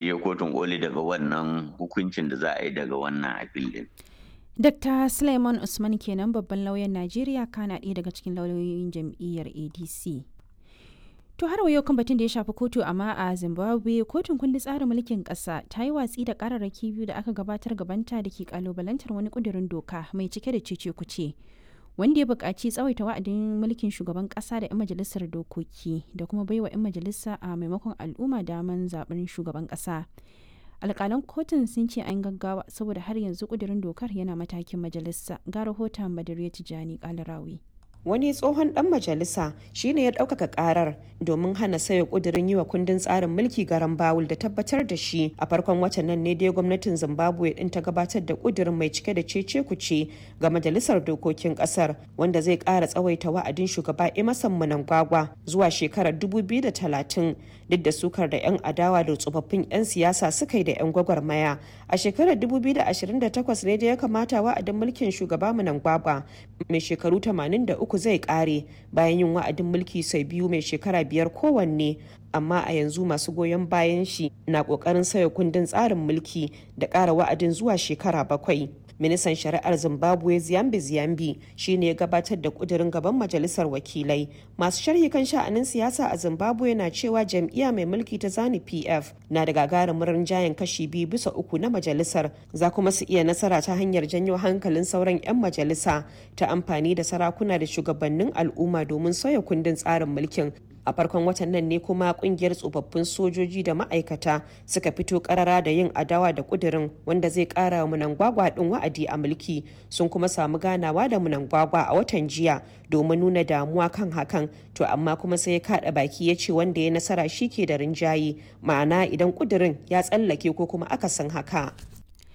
je kotun koli daga wannan hukuncin da za a yi daga wannan appeal din Dr. Suleiman Usman kenan babban lauyan Najeriya kana ɗaya daga cikin lauyoyin jam'iyyar ADC. To har yau kan batun da ya shafi kotu amma a Zimbabwe kotun kundin tsarin mulkin ƙasa ta yi watsi da ƙararraki biyu da aka gabatar gabanta da ke kalubalantar wani ƙudurin doka mai cike da cece kuce wanda ya buƙaci tsawaita wa'adin mulkin shugaban ƙasa da 'yan majalisar dokoki da kuma baiwa 'yan majalisa a maimakon al'umma daman zaben shugaban ƙasa. alƙalan kotun sun ce an gaggawa saboda har yanzu ƙudurin dokar yana matakin majalisa ga rahoton badariya tijani kalarawi wani tsohon dan majalisa shine ya ɗaukaka karar domin hana sayo kudirin yi wa kundin tsarin mulki garan bawul da tabbatar da shi a farkon watan nan ne dai gwamnatin zimbabwe din ta gabatar da kudirin mai cike da cece kuce ga majalisar dokokin kasar wanda zai ƙara tsawaita wa'adin shugaba emerson mnangagwa zuwa shekarar 2030 duk da sukar da 'yan adawa da tsofaffin 'yan siyasa suka yi da 'yan gwagwarmaya a shekarar 2028 ne da ya kamata wa'adin mulkin shugaba mnangagwa mai shekaru 83 uku zai kare bayan yin wa'adin mulki sau biyu mai shekara biyar kowanne amma a yanzu masu goyon bayan shi na kokarin sauya kundin tsarin mulki da ƙara wa'adin zuwa shekara bakwai ministan shari'ar zimbabwe ziyambi ziyambi shine ya gabatar da kudirin gaban majalisar wakilai masu sharhi kan sha'anin siyasa a zimbabwe na cewa jam'iyya mai mulki ta zani pf na da gagarumin rinjayen kashi biyu bisa uku na majalisar za kuma su iya nasara ta hanyar janyo hankalin sauran 'yan majalisa ta amfani da sarakuna da shugabannin al'umma domin sauya kundin tsarin mulkin a farkon watan nan ne kuma kungiyar tsofaffin sojoji da ma'aikata suka fito karara da yin adawa da kudirin wanda zai kara wa munangwagwa din wa'adi a mulki sun kuma samu ganawa da munangwagwa a watan jiya domin nuna damuwa kan hakan to amma kuma sai ya kada baki ya ce wanda ya nasara shi ke da rinjaye ma'ana idan kudirin ya tsallake ko kuma akasin haka